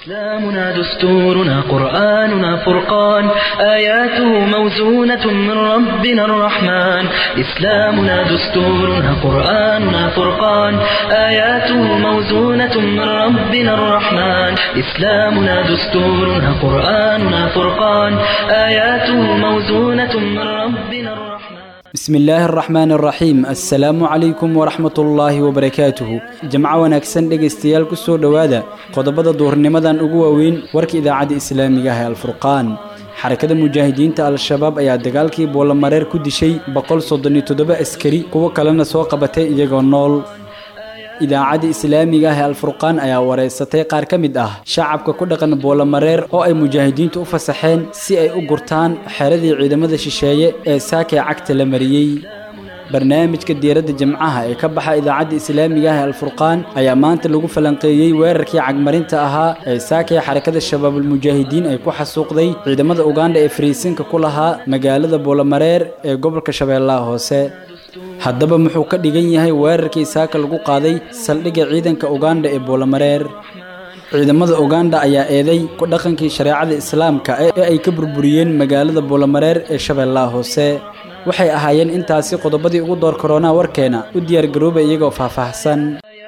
إسلامنا دستورنا قرآننا فرقان آياته موزونة من ربنا الرحمن إسلامنا دستورنا قرآننا فرقان آياته موزونة من ربنا الرحمن إسلامنا دستورنا قرآننا فرقان آياته موزونة من ربنا الرحمن bismi illaahi araxmaan araxiim assalaamu calaykum waraxmat ullaahi wabarakaatuhu jamco wanaagsan dhegaystayaal ku soo dhowaada qodobada duhurnimadan ugu waaweyn warka idaacadda islaamiga ah ee alfurqaan xarakada mujaahidiinta al-shabaab ayaa dagaalkii boolamareer ku dishay boqol soddon iyo toddoba askari kuwo kalena soo qabatay iyagoo nool idaacadda islaamiga ah ee alfurqaan ayaa wareysatay qaar ka mid ah shacabka ku dhaqan boolamareer oo ay mujaahidiintu u fasaxeen si ay u gurtaan xeradii ciidamada shisheeye ee saakay cagta la mariyey barnaamijka diiradda jimcaha ee ka baxa idaacadda islaamiga ah ee alfurqaan ayaa maanta lagu falanqeeyey weerarkii cagmarinta ahaa ee saakay xarakada shabaabulmujaahidiin ay ku xasuuqday ciidamada ugandha ee fariisinka ku lahaa magaalada boolamareer ee gobolka shabeellaha hoose haddaba muxuu ka dhigan yahay weerarkii saaka lagu qaaday saldhigga ciidanka ugandha ee boolamareer ciidamada ugandha ayaa eeday ku dhaqankii shareecada islaamka ee ay ka burburiyeen magaalada boolamareer ee shabeellaha hoose waxay ahaayeen intaasi qodobadii ugu door koronaa warkeena u diyaargarooba iyagoo faahfaahsan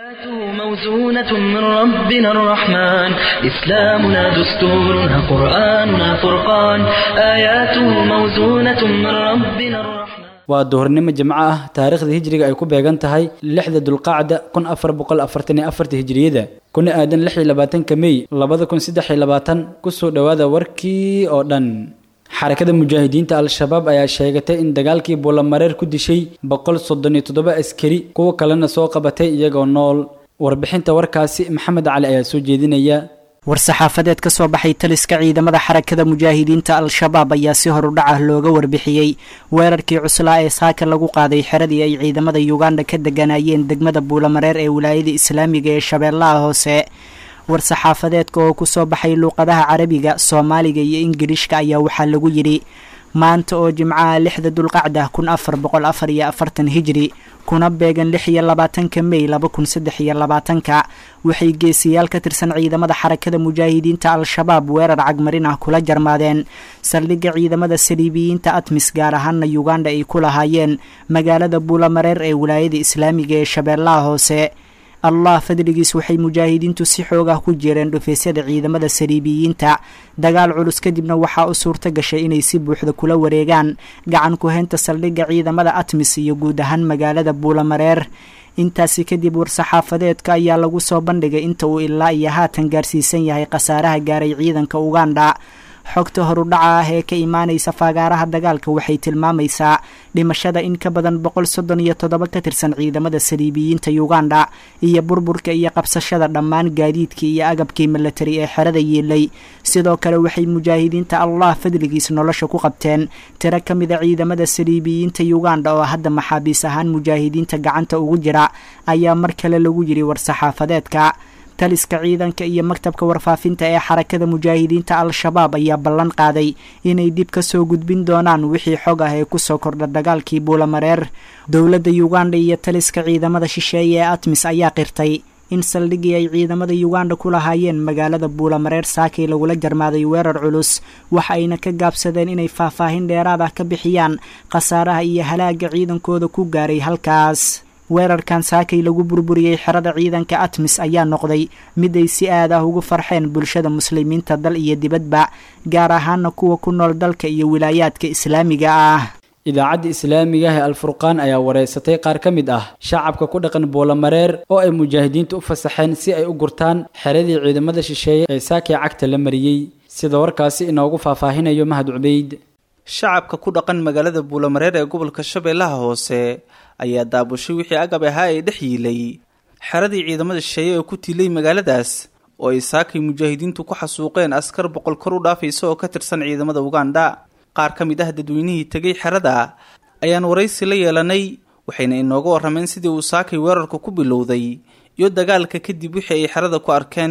موزونة من ربنا الرحمن إسلامنا دستورنا قرآننا فرقان آياته موزونة من ربنا الرحمن waa duhurnimo jimco ah taariikhda hijriga ay ku beegan tahay lixda dulqacda kun afar boqol afartan iyo afarta hijriyada kuna aadan lix iyo labaatanka mey labada kun saddex iyo labaatan kusoo dhowaada warkii oo dhan xarakada mujaahidiinta al-shabaab ayaa sheegatay in dagaalkii boolamareer ku dishay boqol soddon iyo toddoba askari kuwo kalena soo qabatay iyagoo nool warbixinta warkaasi maxamed cali ayaa soo jeedinaya war-saxaafadeed ka soo baxay taliska ciidamada xarakada mujaahidiinta al-shabaab ayaa si horudhac ah looga warbixiyey weerarkii cuslaa ee saaka lagu qaaday xeradii ay ciidamada yuganda ka deganayeen degmada buulamareer ee wilaayada islaamiga ee shabeellaha hoose war-saxaafadeedka oo kusoo baxay luuqadaha carabiga soomaaliga iyo ingilishka ayaa waxaa lagu yidhi maanta oo jimcaha lixda dulqacda kun afar boqol afar iyo afartan hijri kuna beegan lix iyo labaatanka mey laba kun saddex iyo labaatanka waxay geesiyaal ka tirsan ciidamada xarakada mujaahidiinta al-shabaab weerar cagmarin ah kula jarmaadeen saldhigga ciidamada saliibiyiinta atmis gaar ahaana yuganda ay ku lahaayeen magaalada buulamareer ee wilaayada islaamiga ee shabeellaha hoose allah fadligiis waxay mujaahidiintu si xoog ah ku jireen dhufeysyada ciidamada saliibiyiinta dagaal culus kadibna waxaa u suurta gashay inay si buuxda kula wareegaan gacan ku-haynta saldhigga ciidamada atmis iyo guud ahaan magaalada buulamareer intaasi kadib war-saxaafadeedka ayaa lagu soo bandhigay inta uu ilaa iyo haatan gaarsiisan yahay khasaaraha gaaray ciidanka uganda xogta horudhaca ah ee ka imaanaysa faagaaraha dagaalka waxay tilmaamaysaa dhimashada in ka badan boqol soddon iyo toddoba ka tirsan ciidamada saliibiyiinta uganda iyo burburka iyo qabsashada dhammaan gaadiidkii iyo agabkii milatari ee xerada yiilay sidoo kale waxay mujaahidiinta allah fadligiis nolosha ku qabteen tiro ka mida ciidamada saliibiyiinta uganda oo hadda maxaabiis ahaan mujaahidiinta gacanta ugu jira ayaa mar kale lagu yidhi war-saxaafadeedka taliska ciidanka iyo maktabka warfaafinta ee xarakada mujaahidiinta al-shabaab ayaa ballan qaaday inay dib ka soo gudbin doonaan wixii xog ah ee kusoo kordha dagaalkii buulamareer dowladda uganda iyo taliska ciidamada shisheeye ee atmis ayaa qirtay in saldhiggii ay ciidamada uganda ku lahaayeen magaalada buulamareer saakay lagula jarmaaday weerar culus waxa ayna ka gaabsadeen inay faahfaahin dheeraad ah ka bixiyaan khasaaraha iyo halaaga ciidankooda ku gaaray halkaas weerarkan saakay lagu burburiyey xerada ciidanka atmis ayaa noqday mid ay si aad ah ugu farxeen bulshada muslimiinta dal iyo dibadba gaar ahaana kuwa ku nool dalka iyo wilaayaadka islaamiga ah idaacadda islaamiga ah ee alfurqaan ayaa wareysatay qaar ka mid ah shacabka ku dhaqan boolamareer oo ay mujaahidiintu u fasaxeen si ay u gurtaan xeradii ciidamada shisheeye ee saakay cagta la mariyey sida warkaasi inoogu faahfaahinayo mahad cubeyd shacabka ku dhaqan magaalada buulamareer ee gobolka shabeellaha hoose ayaa daabushay wixii agab ahaa ee dhex yiilay xeradii ciidamada shisheeye ee ku tiilay magaaladaas oo ay saakay mujaahidiintu ku xasuuqeen askar boqol kor u dhaafaysa oo ka tirsan ciidamada uganda qaar ka mid ah dadweynihii tegay xerada ayaan waraysi la yeelanay waxayna inooga warrameen sidii uu saakay weerarku ku bilowday iyo dagaalka kadib wixii ay xerada ku arkeen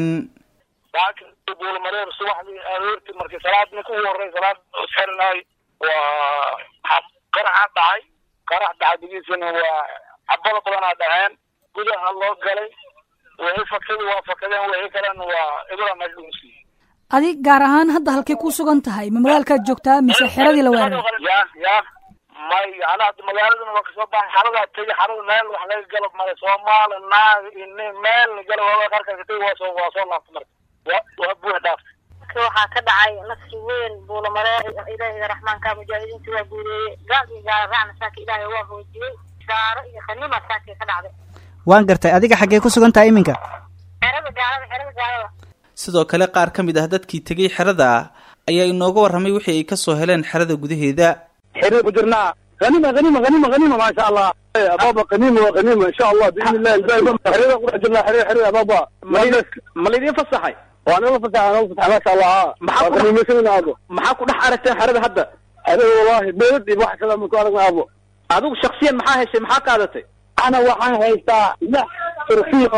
buulmareer subaxdii aroortii markii salaad ninka ugu horey salaad xirnaay waa qaraxa dhacay qarax dhacdigiisana waa cabado badanaa dhaceen gudaha loo galay wixii fakada waa fakadeen wixii kalena waa ibra meesha lagu siiyey adi gaar ahaan hadda halkay ku sugan tahay ma magaalkaad joogtaa mise xeradii la weeraray ya ya may ana hadda magaaladana waa kasoo baxay xaradaa tegi xarada meel wax laga galo male soomaali naag ini meel la galo waa qarka ka tegi waa soo waa soo laabta marka waa waa buux dhaaftay waxaa ka dhacay nasri weyn buulamareer ilaahiga raxmaanka mujaahidiinta waa guureeyey gaalkii gaala raacna saaka ilaahay waa hoojiyey gaaro iyo khaniima saakii ka dhacday waan gartay adiga xaggee ku sugan tahay iminka xerada gaalada xerada gaalada sidoo kale qaar ka mid ah dadkii tegay xerada ayaa inooga warramay wixii ay ka soo heleen xerada gudaheeda xiriir ku jirnaa غنيمة غنيمة غنيمة غنيمة ما شاء الله يا بابا غنيمة وغنيمة إن شاء الله بإذن الله الباقي حرير قرح جرنا حرير حرير يا بابا ma laydin fasaxay وأنا ما فتح أنا فتح ما شاء الله ها محمد. غنيمة سنة أبو maxaa ku dhex aragteen xerada hadda حرير والله بيدي واحد سلام من كارك أبو adigu shaksiyan maxaa heshay maxaa qaadatay أنا وحنا هيستا لا ترفيه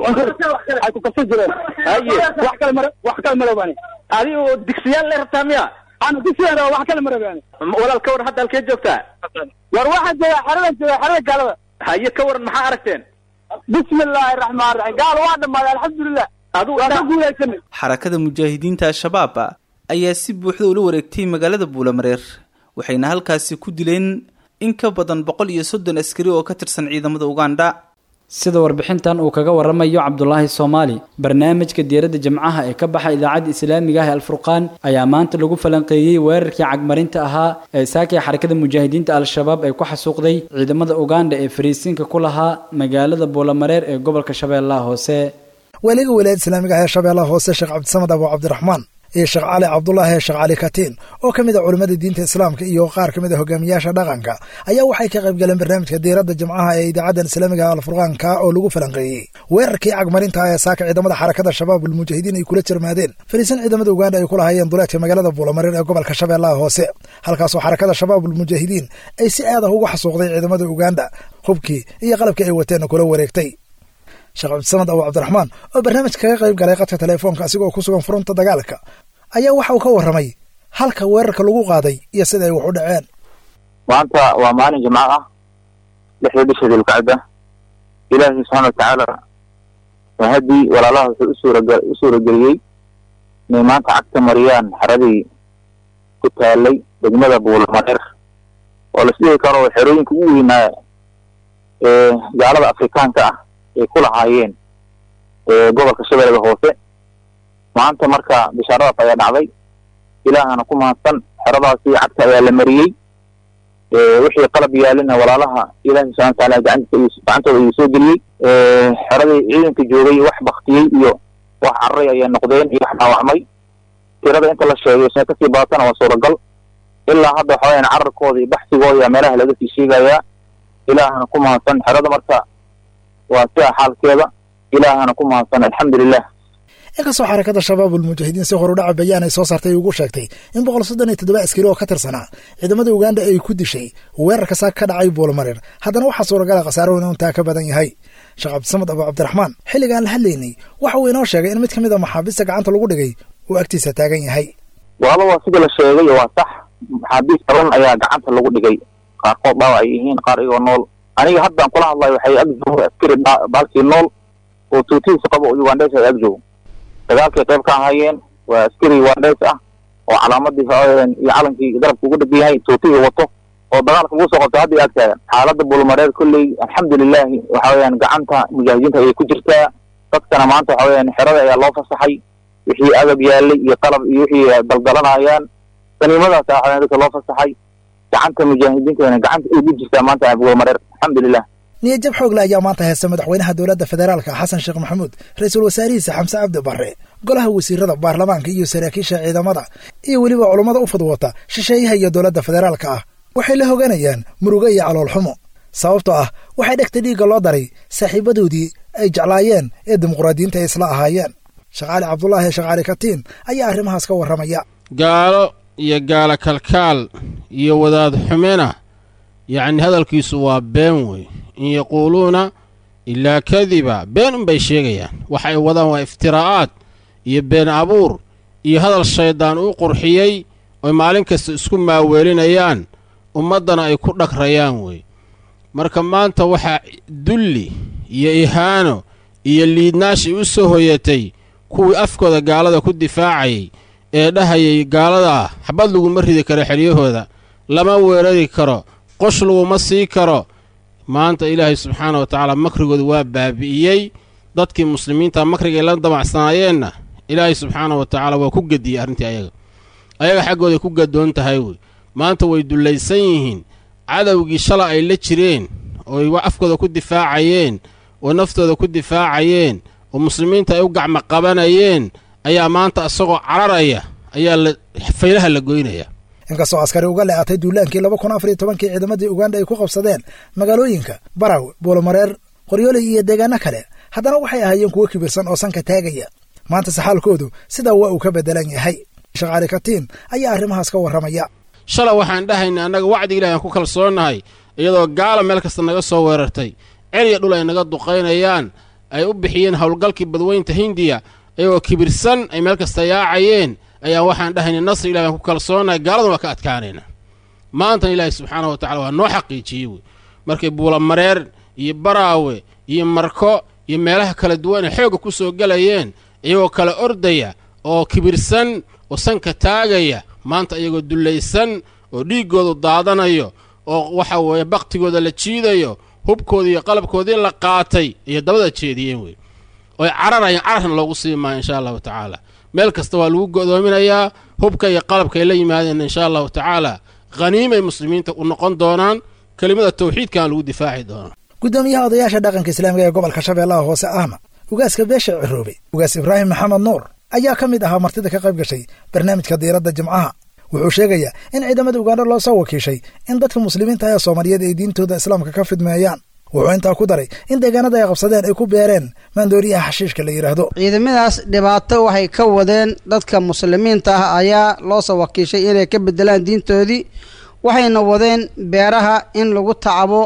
حيكون كسر جرين haye واحد كلمة واحد كلمة رباني adigu digsiyaal lay rabtaa miya أنا قلت أنا واحد كلمة رباني walaal ka waran hadda halkee joogtaa وواحد جاي حرير جاي حرير قال haye ka waran maxaa aragteen بسم الله الرحمن الرحيم قال واحد ما الحمد لله adigu وأنا indhaha- أقول لك xarakada mujaahidiinta al-shabaab ayaa si buuxda ula wareegtay magaalada buulamareer waxayna halkaasi ku dileen in ka badan boqol iyo soddon askari oo ka tirsan ciidamada ugandha sida warbixintan uu kaga waramayo cabdulaahi soomaali barnaamijka diiradda jimcaha ee ka baxa idaacadda islaamiga ah ee alfurqaan ayaa maanta lagu falanqeeyey weerarkii cagmarinta ahaa ee saakii xarakada mujaahidiinta al-shabaab ay ku xasuuqday ciidamada uganda ee fariisiinka ku lahaa magaalada buulamareer ee gobolka shabeellaha hoose waaliga wilaayada islaamiga ah ee shabeellaha hoose sheekh cabdisamad abu cabdiraxmaan iyo sheekh cali cabdulaahi sheekh cali katiin oo ka mid a culimmada diinta islaamka iyo qaar ka mid a hogaamiyaasha dhaqanka ayaa waxay ka qayb galeen barnaamijka diiradda jimcaha ee idaacadan islaamiga alfurqaanka oo lagu falanqeeyey weerarkii cagmarinta ah ee saaka ciidamada xarakada shabaab ulmujaahidiin ay kula jirmaadeen fariisan ciidamada uganda ay ku lahaayeen duleedka magaalada buulamareer ee gobolka shabeellaha hoose halkaasoo xarakada shabaab ulmujaahidiin ay si aad ah ugu xasuuqday ciidamada uganda hubkii iyo qalabkii ay wateenna kula wareegtay sheekh cabdisamad abu cabdiraxmaan oo barnaamijka kaga qayb galay qadka teleefoonka asigoo ku sugan furunta dagaalka ayaa waxa uu ka warramay halka weerarka lagu qaaday iyo sida ay wax u dhaceen maanta waa maalin jimco ah lixda bisha dilkacda ilaahi subxaana watacaala mahadii walaalaha wuxuu usuuraga u suurageliyey inay maanta cagta mariyaan xaradii ku taalay degmada buulamareer oo la isdhihi karo xerooyinka ugu weynaa ee gaalada afrikaanka ah ay ku lahaayeen ee gobolka shabeellada hoose maanta marka bishaaradaas ayaa dhacday ilaahana ku mahadsan xeradaasi cagta ayaa la mariyey wixii qalab yaalina walaalaha ilaahi subxana wataala gacantiisa gacantooda ayuu soo geliyey xeradii ciidanka joogay wax baktiyey iyo wax cararay ayay noqdeen iyo wax dhaawacmay tirada inta la sheegay sina kasii badatana waa suuragal ilaa hadda waxa weyaan cararkooda iyo baxsigooda ayaa meelaha laga sii sheegayaa ilaahana ku mahadsan xerada marka waa sidaa xaalkeeda ilaahana ku mahadsan alxamdulilah inkastoo xarakada shabaab ulmujaahidiin si horudhaca bayaan ay soo saartay ugu sheegtay in boqol soddon iyo toddoba askari oo ka tirsanaa ciidamada uganda ay ku dishay weerarka saak ka dhacay buulamareer haddana waxaa suuragala khasaarahuna intaa ka badan yahay sheekh cabdisamad abu cabdiraxmaan xilligaan la hadlaynay waxa uu inoo sheegay in mid ka mid a maxaabiista gacanta lagu dhigay uu agtiisa taagan yahay waaba waa sidii la sheegay waa sax maxaabiis badan ayaa gacanta lagu dhigay qaarkood dhaawac ay yihiin qaar iyagoo nool aniga haddaan kula hadlayo waxay ag joogo askari baalkii nool oo tuutihiisa qabo oo ugandes ay ag joogo dagaalkay qayb ka ahaayeen waa askari ugandes ah oo calaamadii iyo calankii garabka ugu dhegan yahay tuutihii wato oo dagaalka ugu soo qabto hadda ag taagan xaaladda buulmareer kolley alxamdulilahi waxa weeyaan gacanta mujaahidiinta ayay ku jirtaa dadkana maanta waxa weeyaan xerada ayaa loo fasaxay wixii agab yaalay iyo qalab iyo wixii daldalanayaan saniimadaas ayaa dadka loo fasaxay gacanta mujaahidiintana gacanta ay ugu jirtaa maanta buulmareer alxamdulilah niyajab xoogle ayaa maanta haysta madaxweynaha dowladda federaalka xasan sheekh maxamuud ra-iisul wasaarihiisa xamse cabdi barre golaha wasiirada baarlamaanka iyo saraakiisha ciidamada iyo weliba culummada u fudwata shisheeyaha iyo dowladda federaalka ah waxay la hoganayaan murugo iyo caloolxumo sababtoo ah waxay dhegta dhiigga loo daray saaxiibadoodii ay jeclaayeen ee dimuqraadiyiinta ay isla ahaayeen shaqaali cabdulaahi shaqaali katiin ayaa arrimahaas ka warramaya gaalo iyo gaala kalkaal iyo wadaad xumena yacni hadalkiisu waa been wey in yaquuluuna ilaa kadiba been unbay sheegayaan waxa ay wadaan waa iftiraa'aad iyo been abuur iyo hadal shayddaan uu qurxiyey oy maalin kasta isku maaweelinayaan ummaddana ay ku dhagrayaan wey marka maanta waxaa dulli iyo ihaano iyo liidnaashii u soo hoyatay kuwii afkooda gaalada ku difaacayay ee dhahayay gaaladaa xabad laguma ridi karo xeryahooda lama weerari karo qosh laguma sii karo maanta ilaahay subxaana wa tacaala makrigooda waa baabi'iyey dadkii muslimiinta makrigay la damacsanaayeenna ilaahay subxaana wa tacaala waa ku gediyey arrintii ayaga ayaga xaggooday ku gadoon tahay wey maanta way dullaysan yihiin cadowgii shala ay la jireen ooy afkooda ku difaacayeen oo naftooda ku difaacayeen oo muslimiinta ay u gacmo qabanayeen ayaa maanta isagoo cararaya ayaa la faylaha la goynaya inkastoo askari uga leeatay duulaankii laba kun afar iyo tobankii ciidamadii uganda ay ku qabsadeen magaalooyinka baraw buulomareer qoryooley iyo deegaano kale haddana waxay ahaayeen kuwo kibirsan oo sanka taagaya maanta saxaalkoodu sidaa waa uu ka beddelan yahay shaqaali katiin ayaa arrimahaas ka warramaya shala waxaan dhahaynay annaga wacdi ilahi aan ku kalsoonnahay iyadoo gaala meel kasta naga soo weerartay celiya dhul ay naga duqaynayaan ay u bixiyeen howlgalkii badweynta hindiya iyagoo kibirsan ay meel kasta yaacayeen ayaan waxaan dhahaynay nasri ilahi aan ku kalsoonnahay gaaladan waa ka adkaanayna maantana ilaahay subxaanahu wa tacala waa noo xaqiijiyey wey markay buulamareer iyo baraawe iyo marko iyo meelaha kala duwan ay xoogga ku soo gelayeen iyagoo kala ordaya oo kibirsan oo sanka taagaya maanta iyagoo dullaysan oo dhiiggoodu daadanayo oo waxa weeye bakhtigooda la jiidayo hubkoodii iyo qalabkoodii la qaatay iyo dabada jeediyeen wey oy cararayaan cararna loogu sii maayo insha allahu tacaala meel kasta waa lagu go'doominayaa hubka iyo qalabka ay la yimaadeen insha allahu tacaala khaniimay muslimiinta u noqon doonaan kelimada tawxiidkan lagu difaaci doonaa guddoomiyaha odayaasha dhaqanka islaamiga ee gobolka shabeellaha hoose ahna ugaaska beesha ciroobe ugaas ibraahim maxamed nuur ayaa ka mid ahaa martida ka qayb gashay barnaamijka diiradda jimcaha wuxuu sheegayaa in ciidamada ugandha loo soo wakiishay in dadka muslimiinta ee soomaaliyeed ay diintooda islaamka ka fidmeeyaan wuxuu intaa ku daray in deegaanada ay qabsadeen ay ku beereen maandooriyaha xashiishka la yidhaahdo ciidamadaas dhibaato waxay ka wadeen dadka muslimiinta ah ayaa loo soo wakiishay inay ka bedelaan diintoodii waxayna wadeen beeraha in lagu tacabo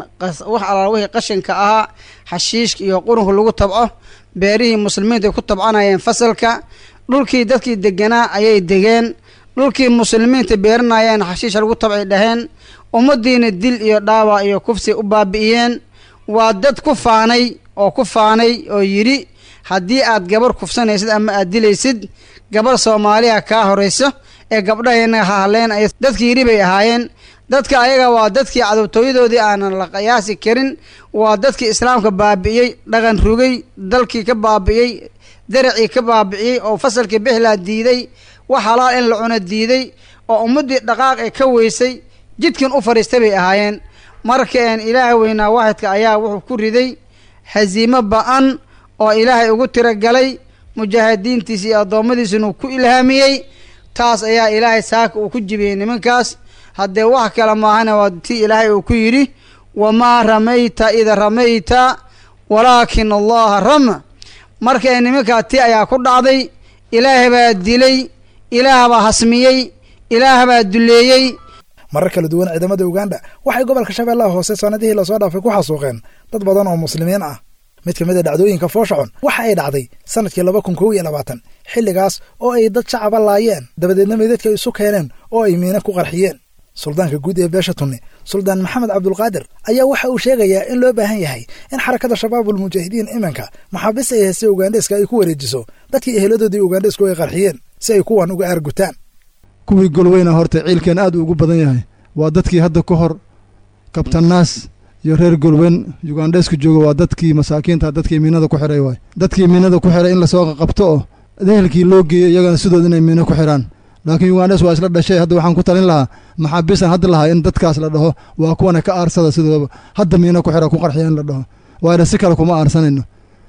wax alaal wixii qashinka ahaa xashiishka iyo qurunka lagu tabco beerihii muslimiinta ay ku tabcanayeen fasalka dhulkii dadkii deganaa ayay degeen dhulkii muslimiinta beeranayeen xashiisha lagu tabcay dhaheen ummaddiina dil iyo dhaawac iyo kufsi u baabi'iyeen waa dad ku faanay oo ku faanay oo yidhi haddii aad gabar kufsanaysid ama aad dilaysid gabar soomaaliya kaa horayso ee gabdhahayna hahleen ay dadkii yidhi bay ahaayeen dadka ayaga waa dadkii cadowtooyadoodii aanan la qiyaasi karin waa dadkii islaamka baabi'iyey dhaqan rugay dalkii ka baabi'iyey daracii ka baabi'iyey oo fasalkii bixlaa diiday wax halaal in la cuno diiday oo ummaddii dhaqaaq ee ka weysay jidkan u fadhiistay bay ahaayeen markaen ilaaha weynaa waaxidka ayaa wuxuu ku riday hasiimo ba-an oo ilaahay ugu tiragalay mujaahidiintiisa iyo addoommadiisuna uu ku ilhaamiyey taas ayaa ilaahay saaka uu ku jibiyey nimankaas haddee wax kale maahana waa tii ilaahay uu ku yidhi wamaa ramayta ida ramayta walaakin allaha rama marka nimankaa tii ayaa ku dhacday ilaah baa dilay ilaah baa hasmiyey ilaah baa duleeyey marar kala duwan ciidamada uganda waxay gobolka shabeellaha hoose sanadihii lasoo dhaafay ku xasuuqeen dad badan oo muslimiin ah mid ka mid a dhacdooyinka foosha-cun waxa ay dhacday sanadkii laba kun kow iyo labaatan xilligaas oo ay dad shacaba laayeen dabadeedna meydadka isu keeneen oo ay miina ku qarxiyeen suldaanka guud ee beesha tunni suldaan maxamed cabdulqaadir ayaa waxa uu sheegayaa in loo baahan yahay in xarakada shabaabul mujaahidiin iminka maxaabiis ay haystay ugandheska ay ku wareejiso dadkii eheladoodii ugandhesku ay qarxiyeen si ay kuwan uga aargutaan kuwii golweyna horta ciilkeen aad ugu badan yahay waa dadkii hadda ka hor kabtanaas iyo reer golweyn yugandheesku jooga waa dadkii masaakiinta dadkii miinada ku xiray waay dadkii miinada ku xiray in lasoo qaqabto oo ehelkii loo geeyo iyagana sidood inay miino ku xiraan laakiin yugandhes waa isla dhashay hadda waxaan ku talin lahaa maxaabiisaan hadda lahaa in dadkaas la dhaho waa kuwana ka aarsada sidooba hadda miino ku xira ku qarxiya in la dhaho waayna si kale kuma aarsanayno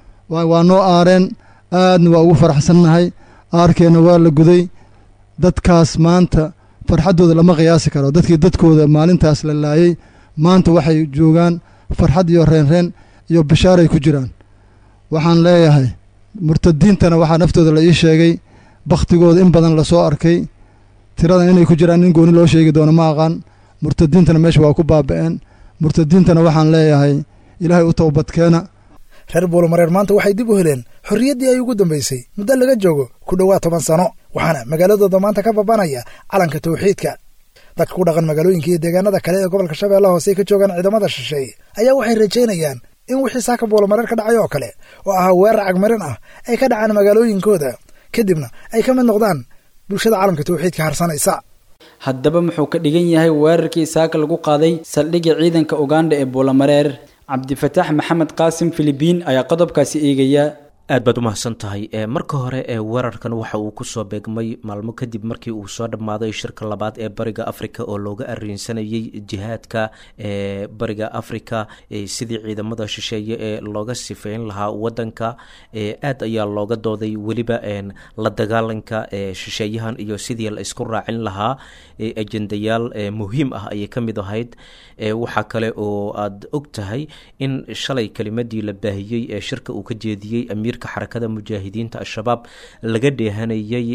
waa noo aareen aadna waa ugu faraxsannahay aarkeenna waa la guday dadkaas maanta farxaddooda lama qiyaasi karo dadkii dadkooda maalintaas la laayey maanta waxay joogaan farxad iyo reenreen iyo bishaaray ku jiraan waxaan leeyahay murtadiintana waxaa naftooda la ii sheegay bakhtigooda in badan lasoo arkay tiradan inay ku jiraan in gooni loo sheegi doono ma aqaan murtadiintana meesha waa ku baaba'een murtadiintana waxaan leeyahay ilaahay u towbadkeena reer buulamareer maanta waxay dib u heleen xorriyaddii ay ugu dambaysay muddo laga joogo ku dhowaad toban sano waxaana magaaladooda maanta ka babanaya calanka tawxiidka dadka ku dhaqan magaalooyinka iyo deegaanada kale ee gobolka shabeellaha hoose ay ka joogaan ciidamada shisheeye ayaa waxay rajaynayaan in wixii saaka buulamareer ka dhacay oo kale oo ahaa weerar cagmarin ah ay ka dhacaan magaalooyinkooda kadibna ay ka mid noqdaan bulshada caalamka tawxiidka harsanaysa haddaba muxuu ka dhigan yahay weerarkii saaka lagu qaaday saldhigga ciidanka uganda ee buulamareer cabdifataax maxamed qaasim filibiin ayaa qodobkaasi eegaya aad baad u mahadsan tahay marka hore ee weerarkan waxa uu kusoo beegmay maalmo kadib markii uu soo dhammaaday shirka labaad ee bariga africa oo looga ariinsanayay jihaadka ee bariga africa sidii ciidamada shisheeye ee looga sifeyn lahaa wadanka aad ayaa looga dooday weliba la dagaalanka shisheeyahan iyo sidii la isku raacin lahaa ajendayaal muhiim ah ayay ka mid ahayd waxaa kale oo aad og tahay in shalay kelimadii la baahiyey ee shirka uu ka jeediyey amiirka xarakada mujaahidiinta al-shabaab laga dheehanayay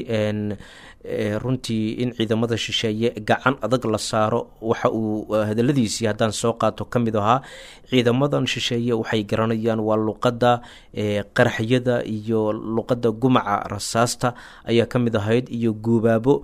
runtii in ciidamada shisheeye gacan adag la saaro waxa uu hadaladiisii haddaan soo qaato ka mid ahaa ciidamadan shisheeye waxay garanayaan waa luqadda qaraxyada iyo luqadda gumaca rasaasta ayaa ka mid ahayd iyo guubaabo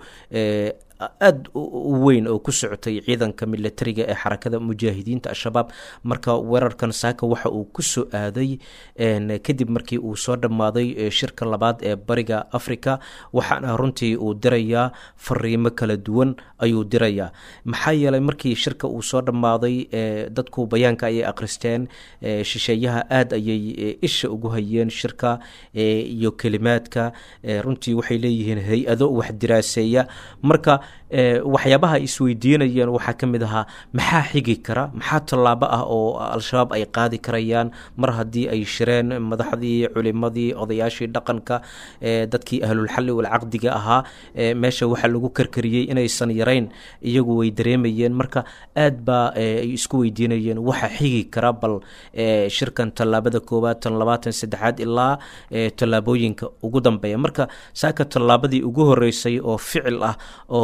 aada u weyn oo ku socotay ciidanka militariga ee xarakada mujaahidiinta al-shabaab marka weerarkan saaka waxa uu kusoo aaday kadib markii uu soo dhammaaday shirka labaad ee bariga africa waxaana runtii uu dirayaa fariimo kala duwan ayuu dirayaa maxaa yeelay markii shirka uu soo dhammaaday dadku bayaanka ayay akhristeen shisheeyaha aada ayay isha ugu hayeen shirka iyo kelimaadka runtii waxay leeyihiin hay-ado wax diraaseeya marka waxyaabaha ay isweydiinayeen waxaa ka mid ahaa maxaa xigi kara maxaa tallaabo ah oo al-shabaab ay qaadi karayaan mar haddii ay shireen madaxdii culimadii odayaashii dhaqanka dadkii ahlulxalli walcaqdiga ahaa meesha waxaa lagu karkariyey inaysan yarayn iyagu way dareemayeen marka aad baa ay isku weydiinayeen waxa xigi kara bal shirkan tallaabada koowaad tan labaatan saddexaad ilaa tallaabooyinka ugu dambeeya marka saaka tallaabadii ugu horeysay oo ficil ah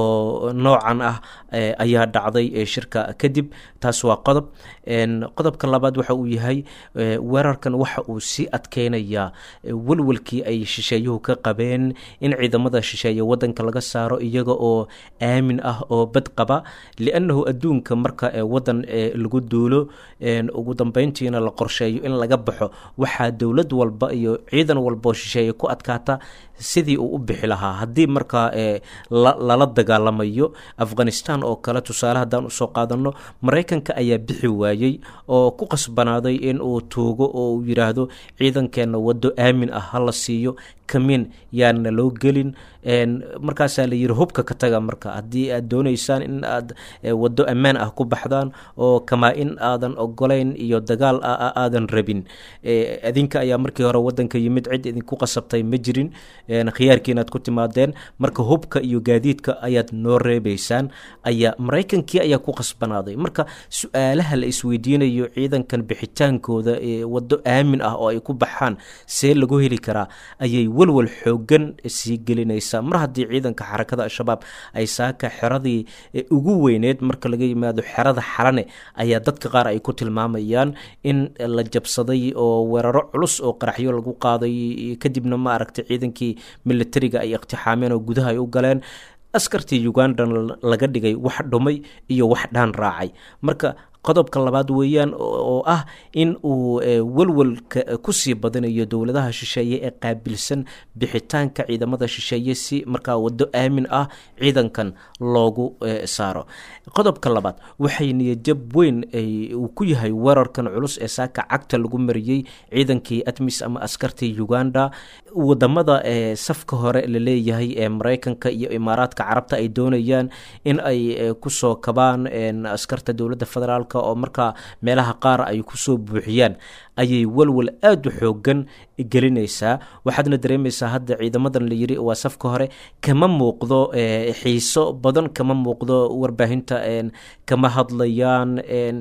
oo noocan ah ayaa dhacday shirka kadib taas waa qodob qodobka labaad waxa uu yahay weerarkan waxa uu sii adkeynayaa welwelkii ay shisheeyuhu ka qabeen in ciidamada shisheeye wadanka laga saaro iyaga oo aamin ah oo bad qaba liannahu adduunka marka wadan lagu duulo ugu dambeyntiina la qorsheeyo in laga baxo waxaa dowlad walba iyo ciidan walbaoo shisheeye ku adkaata sidii uu u bixi lahaa haddii markaa lala dagaalamayo afghanistan oo kale tusaale haddaan usoo qaadano maraykanka ayaa bixi waayey oo ku qasbanaaday in uu tuugo oo uu yidhaahdo ciidankeenna waddo aamin ah hala siiyo kamiin yaana loo gelin markaasaa la yidhi hubka ka taga marka haddii aad dooneysaan in aad waddo ammaan ah ku baxdaan oo kamaa in aadan ogolayn iyo dagaal aadan rabin adinka ayaa markii hore wadanka yimid cid idinku qasabtay ma jirin khiyaarkii inaad ku timaadeen marka hubka iyo gaadiidka ayaad noo reebeysaan ayaa maraykankii ayaa ku qasbanaaday marka su-aalaha la isweydiinayo ciidankan bixitaankooda waddo aamin ah oo ay ku baxaan see lagu heli karaa ayay walwal xoogan sii gelinaysaa mar haddii ciidanka xarakada al-shabaab ay saaka xeradii ugu weyneed marka laga yimaado xerada xalane ayaa dadka qaar ay ku tilmaamayaan in la jabsaday oo weeraro culus oo qaraxyo lagu qaaday kadibna ma aragtay ciidankii militariga ay iqtixaameen oo gudaha ay u galeen askartii ugandan laga dhigay wax dhumay iyo wax dhaan raacay marka qodobka labaad weeyaan oo ah in uu welwelka kusii badinayo dowladaha shisheeye ee qaabilsan bixitaanka ciidamada shisheeye si markaa waddo aamin ah ciidankan loogu saaro qodobka labaad waxay niyajab weyn uu ku yahay weerarkan culus ee saaka cagta lagu mariyey ciidankii admis ama askartii uganda wadamada safka hore laleeyahay ee maraykanka iyo imaaraadka carabta ay doonayaan in ay kusoo kabaan askarta dowladda federaalk oo markaa meelaha qaar ay kusoo buuxiyaan ayay walwal aada u xoogan gelinaysaa waxaadna dareemaysaa hadda ciidamadan la yiri waa safka hore kama muuqdo xiiso badan kama muuqdo warbaahinta kama hadlayaan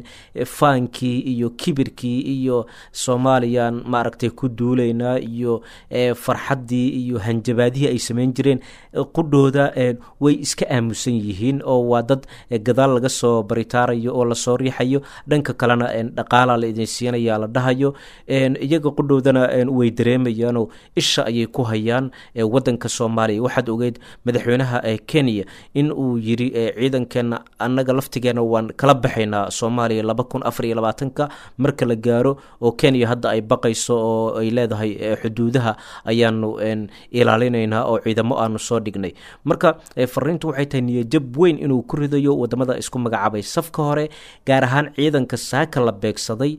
faankii iyo kibirkii iyo soomaaliyan maaragtay ku duulaynaa iyo farxaddii iyo hanjabaadihii ay samayn jireen qudhooda way iska aamusan yihiin oo waa dad gadaal laga soo baritaarayo oo lasoo riixayo dhanka kalena dhaqaala la idin siinaya la dhahayo waayo iyaga qudhowdana way dareemayaanoo isha ayay ku hayaan wadanka soomaaliya waxaad ogeyd madaxweynaha kenya in uu yiri ciidankeena annaga laftigeena waan kala baxaynaa soomaaliya laba kun afar iyo labaatanka marka la gaaro oo kenya hadda ay baqayso oo ay leedahay xuduudaha ayaanu ilaalinaynaa oo ciidamo aanu soo dhignay marka fariintu waxay tahay niyajab weyn inuu ku ridayo wadamada isku magacaabay safka hore gaar ahaan ciidanka saaka la beegsaday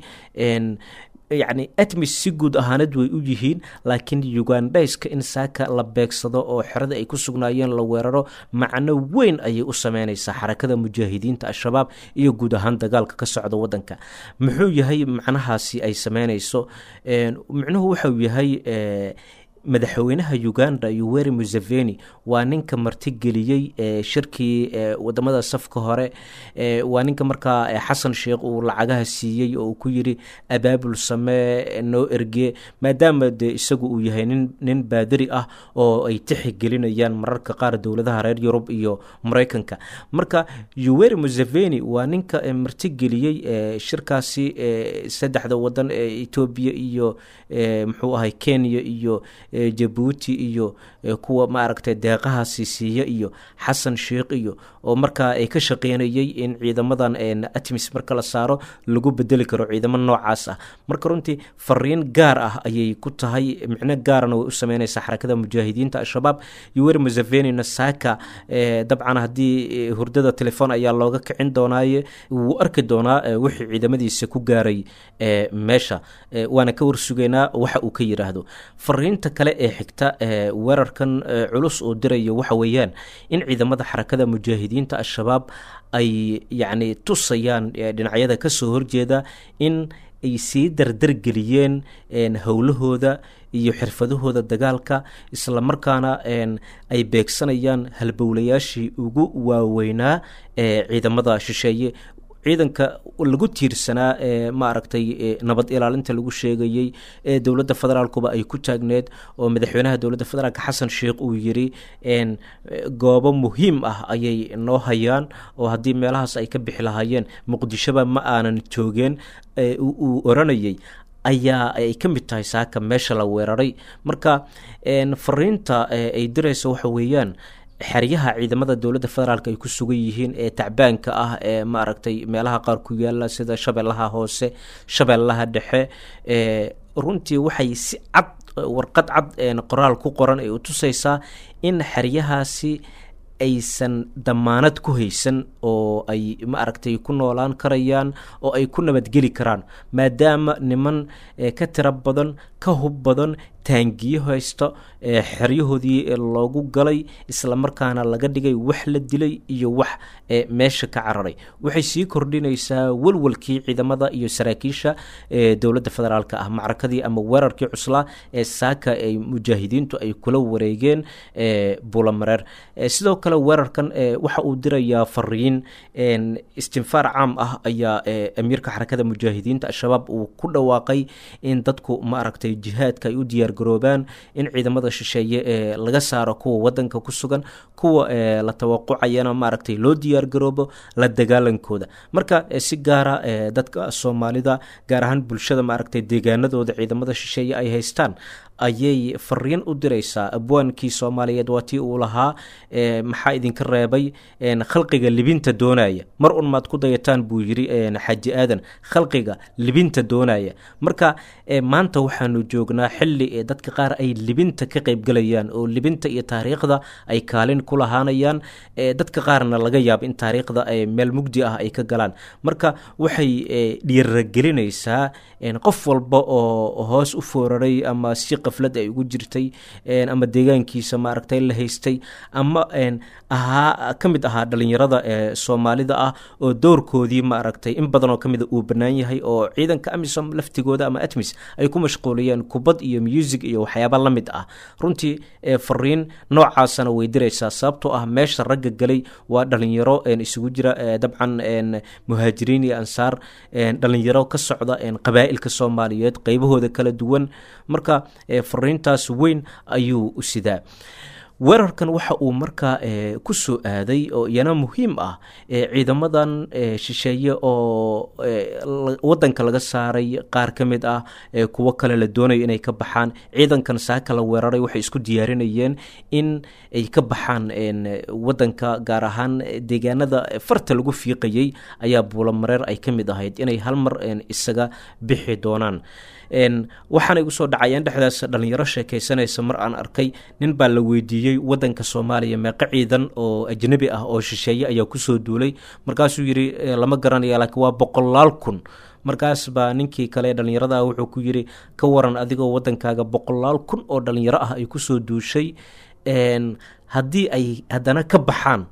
yacni atmis si guud ahaanad way u yihiin laakiin ugandhayska in saaka la beegsado oo xerada ay ku sugnaayeen la weeraro macno weyn ayay u sameynaysaa xarakada mujaahidiinta al-shabaab iyo guud ahaan dagaalka ka socda wadanka muxuu yahay macnahaasi ay sameynayso micnuhu waxau yahay madaxweynaha uganda yuweri museveni waa ninka martigeliyey shirkii wadamada safka hore waa ninka markaa xasan sheekh uu lacagaha siiyey oo uu ku yiri abaabul samee noo erge maadaama de isagu uu yahay nin nin baadari ah oo ay tixigelinayaan mararka qaar dowladaha reer yurub iyo mareykanka marka yuweri museveni waa ninka martigeliyey shirkaasi saddexda wadan ee etoobiya iyo muxuu ahay kenya iyo jabuuti iyo kuwa maaragtay deeqahaasi siiya iyo xasan sheekh iyo oo markaa ay ka shaqeynayay in ciidamadan atmis marka la saaro lagu bedeli karo ciidamo noocaas ah marka runtii fariin gaar ah ayay ku tahay micno gaarana way u sameynaysaa xarakada mujaahidiinta al-shabaab yuweri musevenina saaka dabcan haddii hurdada telefoon ayaa looga kicin doonaaye wuu arki doonaa wixii ciidamadiisa ku gaaray meesha waana ka warsugaynaa waxa uu ka yiraahdo fariinta kale ee xigta weerarkan culus oo diraya waxa weeyaan in ciidamada xarakada mujaahidiinta al-shabaab ay yacni tusayaan dhinacyada kasoo horjeeda in ay sii dardargeliyeen howlahooda iyo xirfadahooda dagaalka islamarkaana ay beegsanayaan halbowlayaashii ugu waaweynaa ee ciidamada shisheeye ciidanka lagu tiirsanaa ee maaragtay nabad ilaalinta lagu sheegayey ee dowladda federaalkuba ay ku taagneed oo madaxweynaha dowladda federaalka xasan sheekh uu yiri goobo muhiim ah ayay noo hayaan oo haddii meelahaas ay ka bixi lahaayeen muqdishoba ma aanan joogeen uu oranayay ayaa ay ka mid tahay saaka meesha la weeraray marka fariinta ay diraysa waxa weeyaan xeryaha ciidamada dowladda federaalk ay ku sugan yihiin ee tacbaanka ah ee maaragtay meelaha qaar ku yaala sida shabeellaha hoose shabeellaha dhexe runtii waxay si cad warqad cad qoraal ku qoran ay u tusaysaa in xeryahaasi aysan damaanad ku haysan oo ay maaragtay ku noolaan karayaan oo ay ku nabadgeli karaan maadaama niman ka tiro badan ka hub badan taangiyo haysta xeryahoodii loogu galay islamarkaana laga dhigay wax la dilay iyo wax meesha ka cararay waxay sii kordhinaysaa walwalkii ciidamada iyo saraakiisha dowladda federaalk ah macrakadii ama weerarkii cuslaa ee saaka ay mujaahidiintu ay kula wareegeen bulamareer sidoo kale weerarkan waxa uu dirayaa fariin istinfaar caam ah ayaa amiirka xarakada mujaahidiinta al-shabaab uu ku dhawaaqay in dadku maaragtay jihaadka ay u diyaar garoobaan in ciidamada shisheeye ee laga saaro kuwa wadanka ku sugan kuwa la tawaqucayana maaragtay loo diyaar garoobo la dagaalankooda marka si gaara dadka soomaalida gaar ahaan bulshada maaragtay deegaanadooda ciidamada shisheeye ay haystaan ayay fariin u diraysaa abwaankii soomaaliyeed waa tii uu lahaa maxaa idinka reebay khalqiga libinta doonaya mar un maad ku dayataan buu yiri xaji aadan khalqiga libinta doonaya marka maanta waxaanu joognaa xili dadka qaar ay libinta ka qeybgalayaan oo libinta iyo taariikhda ay kaalin ku lahaanayaan dadka qaarna laga yaabo in taariikhda meel mugdi ah ay ka galaan marka waxay dhiiragelinaysaa qof walba oo hoos u fooraray ama si qaflad ay ugu jirtay ama deegaankiisa maaragtay la haystay ama ahaa ka mid ahaa dhalinyarada ee soomaalida ah oo doorkoodii maaragtay in badan oo ka mida uu bannaan yahay oo ciidanka amisom laftigooda ama atmis ay ku mashquuliyeen kubad iyo music iyo waxyaaba la mid ah runtii fariin noocaasana way diraysaa sababtoo ah meesha ragga galay waa dhalinyaro isugu jira dabcan muhaajiriin iyo ansaar dhalinyaro ka socda qabaa'ilka soomaaliyeed qeybahooda kala duwan marka fariintaas weyn ayuu u sidaa weerarkan waxa uu markaa ku soo aaday oo iyana muhiim ah ciidamadan shisheeye oo wadanka laga saaray qaar ka mid ah kuwo kale la doonayo inay ka baxaan ciidankan saaka la weeraray waxay isku diyaarinayeen in ay ka baxaan wadanka gaar ahaan deegaanada farta lagu fiiqayay ayaa buulamareer ay ka mid ahayd inay hal mar isaga bixi doonaan waxaana igu soo dhacayeen dhexdaas dhalinyaro sheekaysanaysa mar aan arkay nin baa la weydiiyey wadanka soomaaliya meeqo ciidan oo ajnabi ah oo shisheeye ayaa kusoo duulay markaasuu yidhi lama garanaya laakiin waa boqolaal kun markaas baa ninkii kale dhalinyarada ah wuxuu ku yidhi ka waran adigoo wadankaaga boqolaal kun oo dhalinyaro ah ay kusoo duushay haddii ay haddana ka baxaan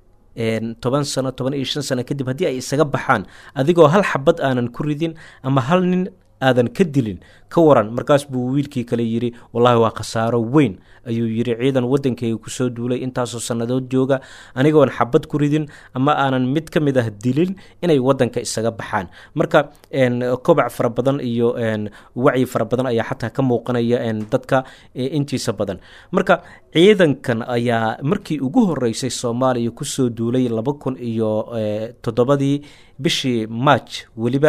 toban sano toban iyo shan sano kadib haddii ay isaga baxaan adigoo hal xabad aanan ku ridin ama hal nin aadan ka dilin ka waran markaas buu wiilkii kale yidhi wallaahi waa khasaaro weyn ayuu yidhi ciidan wadankayga kusoo duulay intaasoo sannadood jooga anigoon xabad ku ridin ama aanan mid ka mid ah dilin inay wadanka isaga baxaan marka kobac fara badan iyo wacyi fara badan ayaa xataa ka muuqanaya dadka intiisa badan marka ciidankan ayaa markii ugu horeysay soomaaliya kusoo duulay laba kun iyo toddobadii bishii march weliba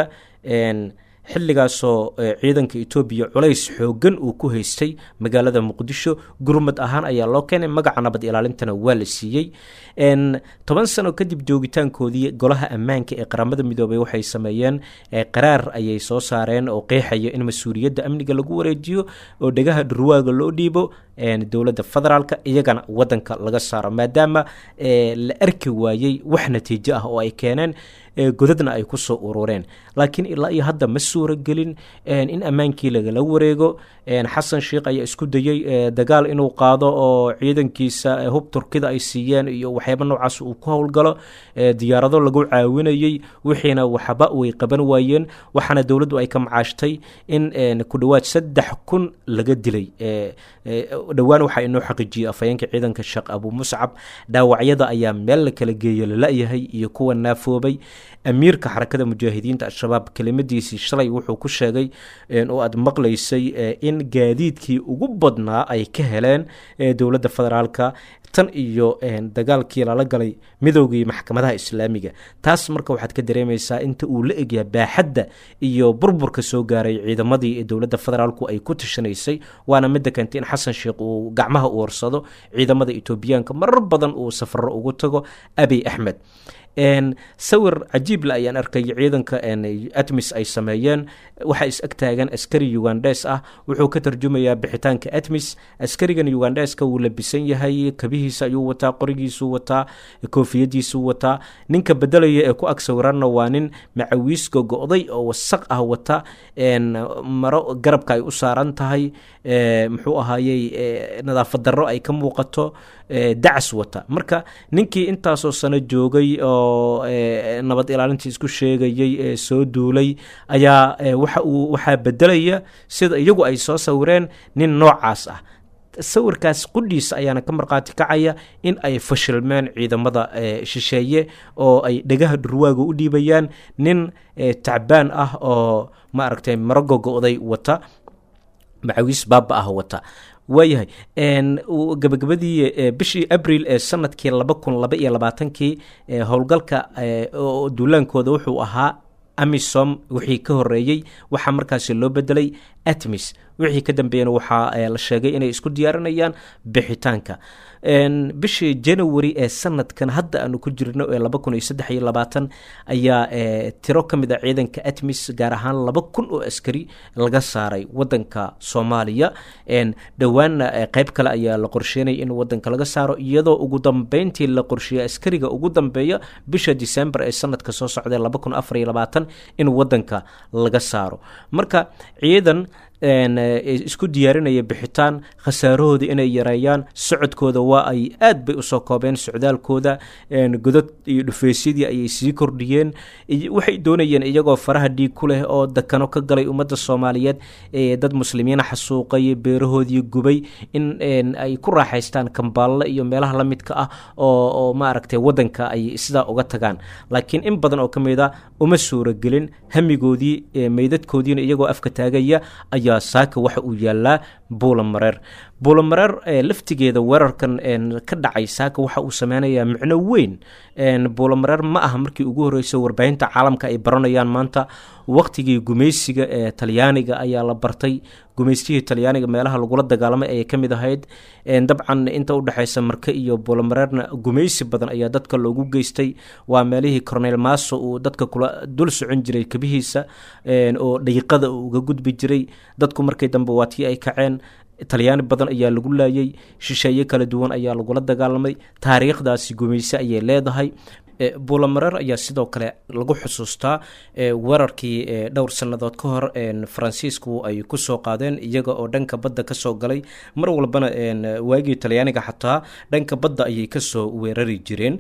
xilligaasoo ciidanka etoobiya culays xooggan uu ku haystay magaalada muqdisho gurmad ahaan ayaa loo keenay magaca nabad ilaalintana waa la siiyey toban sano kadib joogitaankoodii golaha ammaanka ee qaramada midoobay waxay sameeyeen qaraar ayay soo saareen oo qeexaya in mas-uuliyadda amniga lagu wareejiyo oo dhegaha dhurwaaga loo dhiibo dowladda federaalka iyagana wadanka laga saaro maadaama la arki waayey wax natiijo ah oo ay keeneen godadna ay ku soo urureen laakiin ilaa iyo hadda ma suura gelin in ammaankii lagala wareego xasan sheikh ayaa isku dayey dagaal inuu qaado oo ciidankiisa hub turkida ay siiyeen iyo waxyaaba noocaas uu ku howlgalo diyaarado lagu caawinayey wixiina waxba way qaban waayeen waxaana dowladdu ay ka macaashtay in ku dhowaad saddex kun laga dilay dhowaan waxaa inoo xaqiijiyey afhayeenka ciidanka sheekh abu muscab dhaawacyada ayaa meel la kala geeya lala-yahay iyo kuwa naafoobay amiirka xarakada mujaahidiinta al-shabaab kelimadiisii shalay wuxuu ku sheegay oo aad maqlaysay in gaadiidkii ugu badnaa ay ka heleen dowladda federaalka tan iyo dagaalkii lala galay midoogii maxkamadaha islaamiga taas marka waxaad ka dareemaysaa inta uu la egyaha baaxadda iyo burburka soo gaaray ciidamadii dowladda federaalku ay ku tashanaysay waana midda keentay in xasan sheikh uu gacmaha u warsado ciidamada etoobiyaanka marar badan uu safaro ugu tago abiy axmed sawir cajiible ayaan arkay ciidanka atmis ay sameeyeen waxaa is ag taagan askari ugandes ah wuxuu ka tarjumayaa bixitaanka atmis askarigan ugandeska wuu labisan yahay kabihiisa ayuu wataa qorigiisuu wataa koofiyadiisuu wataa ninka bedelaya ee ku ag sawiranna waa nin macawiis gogo-day oo wasaq ah wata maro garabka ay u saaran tahay muxuu ahaayey nadaafad darro ay ka muuqato dacas wata marka ninkii intaasoo sano joogay oo nabad ilaalintii isku sheegayey ee soo duulay ayaa waxa uu waxaa bedelaya sida iyagu ay soo sawireen nin noocaas ah sawirkaas qudhiisa ayaana ka markhaati kacaya in ay fashilmeen ciidamada shisheeye oo ay dhegaha dhurwaaga u dhiibayaan nin tacbaan ah oo maaragtay maro gogo-day wata macawiis baaba ah wata waayahay gabagabadii bishii abril ee sanadkii laba kun laba iyo labaatankii howlgalka duulaankooda wuxuu ahaa amisom wixii ka horeeyey waxaa markaasi loo bedelay atmis wixii ka dambeeyana waxaa la sheegay inay isku diyaarinayaan bixitaanka bishii january ee sanadkan hadda aanu ku jirno ee laba kun iyo saddex iyo labaatan ayaa tiro ka mid a ciidanka atmis gaar ahaan laba kun oo askari laga saaray wadanka soomaaliya dhowaanna qeyb kale ayaa la qorsheynaya in wadanka laga saaro iyadoo ugu dambeyntii la qorsheeyay askariga ugu dambeeya bisha december ee sanadka soo socda laba kun afar iyo labaatan in wadanka laga saaro marka ciidan isku diyaarinaya bixitaan khasaarahooda inay yareeyaan socodkooda waa ay aad bay usoo koobeen socdaalkooda godad iyo dhufeysyadii ayay sii kordhiyeen waxay doonayeen iyagoo faraha dhiig ku leh oo dakano ka galay ummadda soomaaliyeed dad muslimiina xasuuqay beerahoodii gubay in ay ku raaxaystaan kambaalle iyo meelaha la midka ah oo maaragtay wadanka ay sidaa uga tagaan laakiin in badan oo ka mid a uma suuragelin hamigoodii meydadkoodiina iyagoo afka taagaya ayaa saaka waxa uu yaallaa buulamareer buulamareer laftigeeda weerarkan ka dhacay saaka waxa uu sameynayaa micno weyn buulamareer ma aha markii ugu horreysay warbaahinta caalamka ay baranayaan maanta waqtigii gumaysiga ee talyaaniga ayaa la bartay gumaystihii talyaaniga meelaha lagula dagaalamay ayay ka mid ahayd dabcan inta udhexeysa marke iyo buulamareerna gumaysi badan ayaa dadka loogu geystay waa meelihii cornel maso uu dadka kula dul socon jiray kabihiisa oo dhayiqada uu uga gudbi jiray dadku markii dambe waa tii ay kaceen talyaani badan ayaa lagu laayay shisheeye kala duwan ayaa lagula dagaalamay taariikhdaasi gumayse ayay leedahay buulamareer ayaa sidoo kale lagu xusuustaa weerarkii dhowr sannadood ka hor faransiisku ay kusoo qaadeen iyaga oo dhanka badda kasoo galay mar walbana waagii talyaaniga xataa dhanka badda ayay kasoo weerari jireen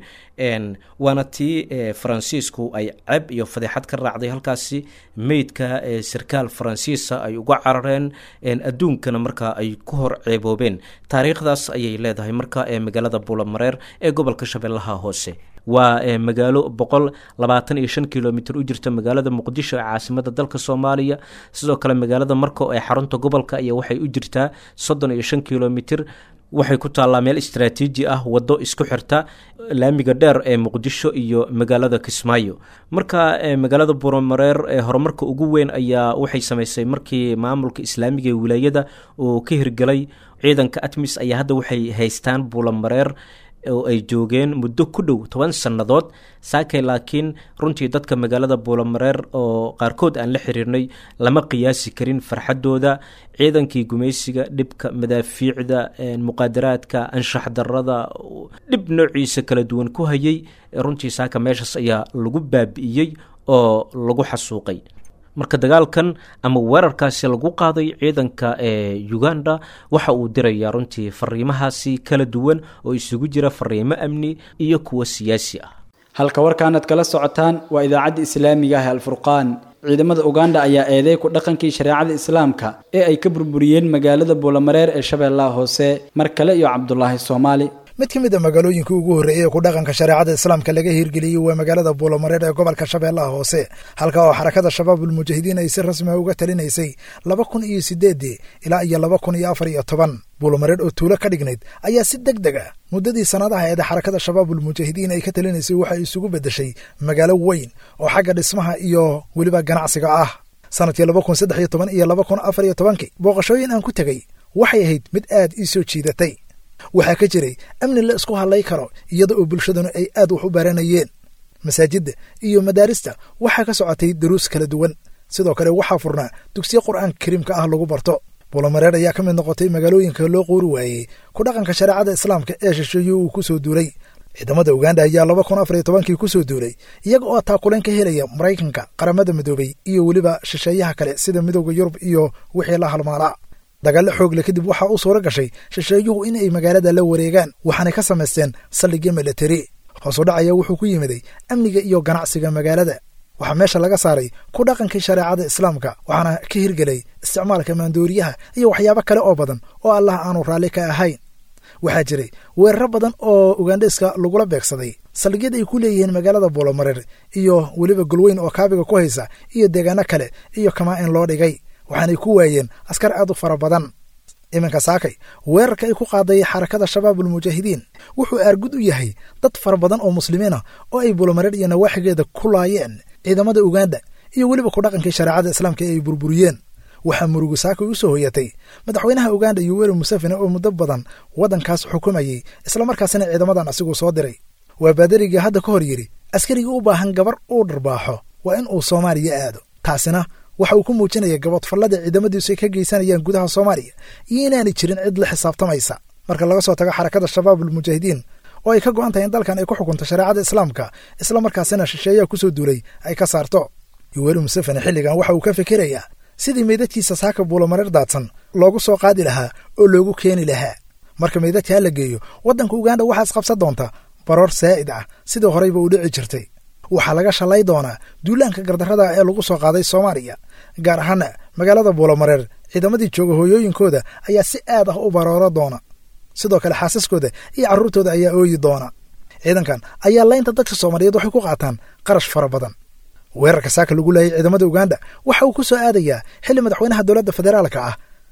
waana tii faransiisku ay ceb iyo fadeexad ka raacday halkaasi meydka sarkaal faransiisa ay uga carareen adduunkana markaa ay ku hor ceeboobeen taariikhdaas ayay leedahay marka magaalada buulamareer ee gobolka shabeellaha hoose waa magaalo boqol labaatan iyo shan kilomitr u jirta magaalada muqdisho ee caasimada dalka soomaaliya sidoo kale magaalada marko ee xarunta gobolka ayaa waxay u jirtaa soddon iyo shan kilomitr waxay ku taallaa meel istraatiiji ah waddo isku xirta laamiga dheer ee muqdisho iyo magaalada kismaayo marka magaalada buuramareer ee horumarka ugu weyn ayaa waxay samaysay markii maamulka islaamiga ee wilaayada uu ka hirgelay ciidanka atmis ayaa hadda waxay haystaan buulamareer oo ay joogeen muddo ku dhow toban sannadood saakay laakiin runtii dadka magaalada buulamareer oo qaarkood aan la xiriirnay lama qiyaasi karin farxaddooda ciidankii gumaysiga dhibka madaafiicda muqaadaraadka anshax darada dhib noociisa kala duwan ku hayay runtii saaka meeshaas ayaa lagu baabi'iyey oo lagu xasuuqay marka dagaalkan ama weerarkaasi lagu qaaday ciidanka ee uganda waxa uu dirayaa runtii fariimahaasi kala duwan oo isugu jira fariimo amni iyo kuwo siyaasi ah halka warkaanad kala socotaan waa idaacadda islaamiga ah alfurqaan ciidamada uganda ayaa eeday ku dhaqankii shareecada islaamka ee ay ka burburiyeen magaalada buulamareer ee shabeellaha hoose mar kale iyo cabdulaahi soomaali mid ka mid a magaalooyinka ugu horreeyey ee ku dhaqanka shareecada islaamka laga hirgeliyey waa magaalada buulamareer ee gobolka shabeellaha hoose halka oo xarakada shabaabulmujaahidiin ay si rasmiha uga talinaysay laba kun iyo sideedii ilaa iyo laba kun iyo afar iyo toban buulamareer oo tuulo ka dhignayd ayaa si deg deg ah muddadii sannadaha eeda xarakada shabaabulmujaahidiin ay ka talinaysay waxay isugu beddeshay magaalo weyn oo xagga dhismaha iyo weliba ganacsiga ah sanadkii laba kun saddex iyo toban iyo laba kun afar iyo tobankii booqashooyin aan ku tegey waxay ahayd mid aad ii soo jiidatay waxaa ka jiray amni la isku hadlay karo iyada oo bulshaduna ay aad wax u baranayeen masaajidda iyo madaarista waxaa ka socotay daruus kala duwan sidoo kale waxaa furnaa dugsiyo qur'aanka kariimka ah lagu barto buulamareer ayaa ka mid noqotay magaalooyinka loo qoori waayey ku dhaqanka shareecada islaamka ee shisheeye uu ku soo duulay ciidamada uganda ayaa laba kun afar iyo tobankii ku soo duulay iyaga oo taakuleen ka helaya maraykanka qaramada midoobay iyo weliba shisheeyaha kale sida midowda yurub iyo wixii la halmaalaa dagaallo xoogle kadib waxaa u suura gashay shisheeyuhu in ay magaalada la wareegaan waxaanay ka samaysteen saldhigyo milatari hoos u dhacaya wuxuu ku yimiday amniga iyo ganacsiga magaalada waxaa meesha laga saaray ku dhaqankii shareecada islaamka waxaana ka hirgelay isticmaalka maandooriyaha iyo waxyaabo kale oo badan oo allah aanu raalli ka ahayn waxaa jiray weeraro badan oo ugandheska lagula beegsaday saldhigyada ay ku leeyihiin magaalada buulamareer iyo weliba golweyn oo kaabiga ku haysa iyo deegaano kale iyo kamaa in loo dhigay waxaanay ku waayeen askar aad u fara badan iminka saakay weerarka ay ku qaaday xarakada shabaabulmujaahidiin wuxuu aargud u yahay dad fara badan oo muslimiina oo ay buulamareer iyo nawaaxigeeda ku laayeen ciidamada uganda iyo weliba ku dhaqankii shareecada islaamka ee ay burburiyeen waxaa murugu saakay u soo hoyatay madaxweynaha uganda yoweri museveni oo muddo badan waddankaas xukumayey islamarkaasina ciidamadan asiguu soo diray waa baadariga hadda ka hor yidhi askarigii u baahan gabar uu dharbaaxo waa in uu soomaaliya aado taasina waxa uu ku muujinaya gabadfallada ciidamadiisu ay ka geysanayaan gudaha soomaaliya iyo inaanay jirin cid la xisaabtamaysa marka laga soo tago xarakada shabaabulmujaahidiin oo ay ka go'an tahay in dalkan ay ku xukunto shareecada islaamka islamarkaasina shisheeyaha ku soo duulay ay ka saarto yoweri museveni xilligan waxa uu ka fikirayaa sidii meydadkiisa saaka buulamareer daadsan loogu soo qaadi lahaa oo loogu keeni lahaa marka meydadkaa la geeyo waddanka uganda waxaas qabsan doonta baroor saa'id ah sidii horeyba u dhici jirtay waxaa laga shalay doonaa duulaanka gardarrada ee lagu soo qaaday soomaaliya gaar ahaana magaalada buulamareer ciidamadii jooga hooyooyinkooda ayaa si aad ah u barooro doona sidoo kale xaasaskooda iyo carruurtooda ayaa ooyi doona ciidankan ayaa laynta dadka soomaaliyeed waxay ku qaataan qarash fara badan weerarka saaka lagu laayay ciidamada uganda waxa uu ku soo aadayaa xilli madaxweynaha dowladda federaalka ah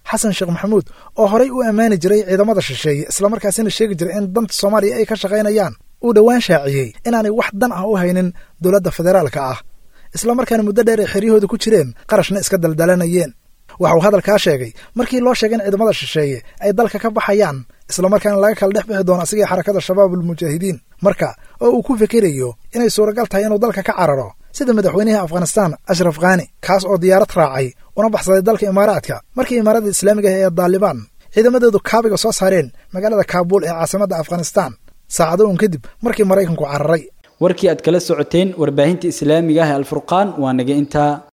xasan sheekh maxamuud oo horay u ammaani jiray ciidamada shisheeye islamarkaasina sheegi jiray in danta soomaaliya ay ka shaqaynayaan uu dhowaan shaaciyey inaanay wax dan ah u haynin dowladda federaalka ah islamarkaana muddo dheer ay xeryahooda ku jireen qarashna iska daldalanayeen waxa uu hadalkaa sheegay markii loo sheegay in ciidamada shisheeye ay dalka ka baxayaan islamarkaana laga kala dhex bixi doono asigii xarakada shabaabulmujaahidiin marka oo uu ku fikirayo inay suuragal tahay inuu dalka ka cararo sida madaxweynihii afghanistaan ashraf khani kaas oo diyaarad raacay una baxsaday dalka imaaraadka markii imaarada islaamiga ah ee daalibaan ciidamadoodu kaabiga soo saareen magaalada kaabuul ee caasimadda afghanistaan saacado uun kadib markii maraykanku cararay warkii aad kala socoteen warbaahinta islaamiga ah ee alfurqaan waa naga intaa